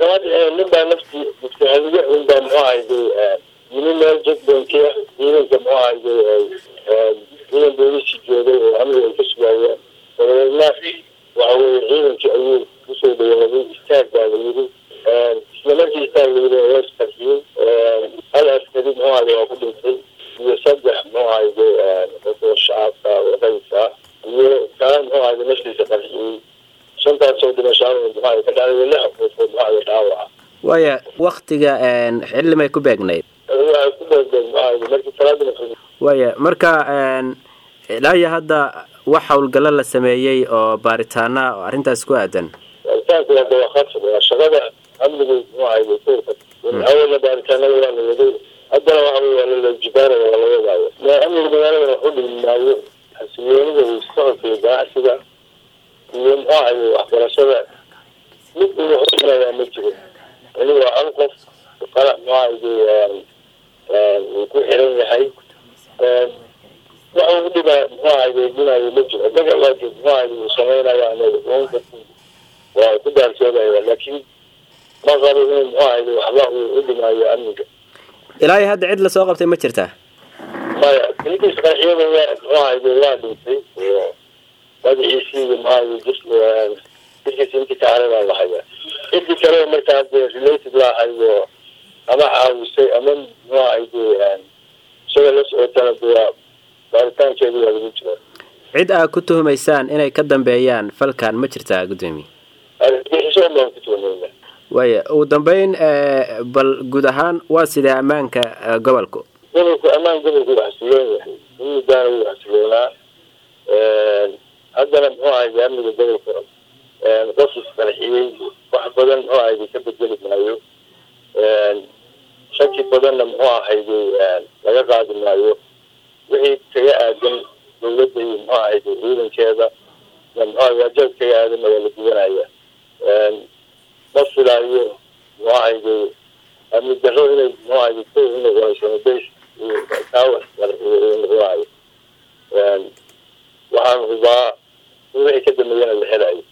kama dhicin nin baa nafti muftaxadiga un baa muxuu ahayday yimi meel jadbankiya ciidanka muxuu ahayday ciidan boolisi joogay oo amniga ay ka sugaayeen dabadeedna waxa weye ciidankii ayuu kusoo dhawaaday istaag baa la yiri isla markii istaag la yiri waa isqarxiyey hal askari muxuu ahayday waa ku dhintay iyo saddex muxuu ahayday oo shacabka wadaysa iyo kaa muxuu ahayday naftiisa qarxiyey shantaasoo dhimashaa muxuu ahayday ka dhacday lix qofood muxuu ahayday dhaawaca waaya waktiga xillimay ku beegnayd waxay ku beegeen muxuu ahayday markii salaada maqrib waaya marka ilaa iyo hadda wax howlgallo la sameeyey oo baaritaana oo arrintaas ku aadan baaritaanku waa dawaqaadka waa shaqada amnigu muxuu ahayday kuwka awalna baaritaanada waa la waday haddana waxa wey waa lalajibaaraya waa la wadaayo ma amniga magaalada wax u dhimi maayo xasiloonida iyo socodka iyo ganacsiga iyo muxuu ahayday waxbarashada mid uu wax u dhimayaa ma jiro ini waa hal qof qala muxuu ahayday uu ku xiran yahay waxa u dhima muxuu ahayday dhimayo ma jiro daga waajib muxuu ahayday uu sameynaya anaga waa ku daarsoodaya laakiin ma qabo inuu muxuu ahayday waxba uu u dhimaayo amniga ilaa iyo hadda cid lasoo qabtay ma jirtaa maya ninkiis qarxiyada waa muxuu ahayday waa dhintay oo magaciisii iyo muxuu ahayday jis jirkiisa intii ka haray baa la hayaa cidii kale markaa dee related la ahayo ama caawisay ama muxuu ahayday isaga la socotana dee baaritaankeedu waa lagu jira cid aad ku tuhumaysaan inay ka dambeeyaan falkan ma jirtaa guddoomiye argagixisho baan ku tuhmayna waaya ugu dambeyn bal guud ahaan waa sidee ammaanka gobolku gobolku ammaan gobolku waa xasiloon yahay in muddaana wuu xasiloonaa haddana muxuu ahayday amniga gobolka qof isqarxiyey wax badan muxuu ahayday ka bedeli maayo shaki badanna muxuu ahayday laga qaadi maayo wixii kaga aadan dawladda iyo muxuu ahayday ciidankeeda muxuu waajaab kaga aadanna waa la gudanaya ma filaayo muxuu ahayday amni darro inay muxuu ahayday ko unoqonayso bas kaawa noqonayo waxaan hubaa in wixii ka dambeeyana la helayo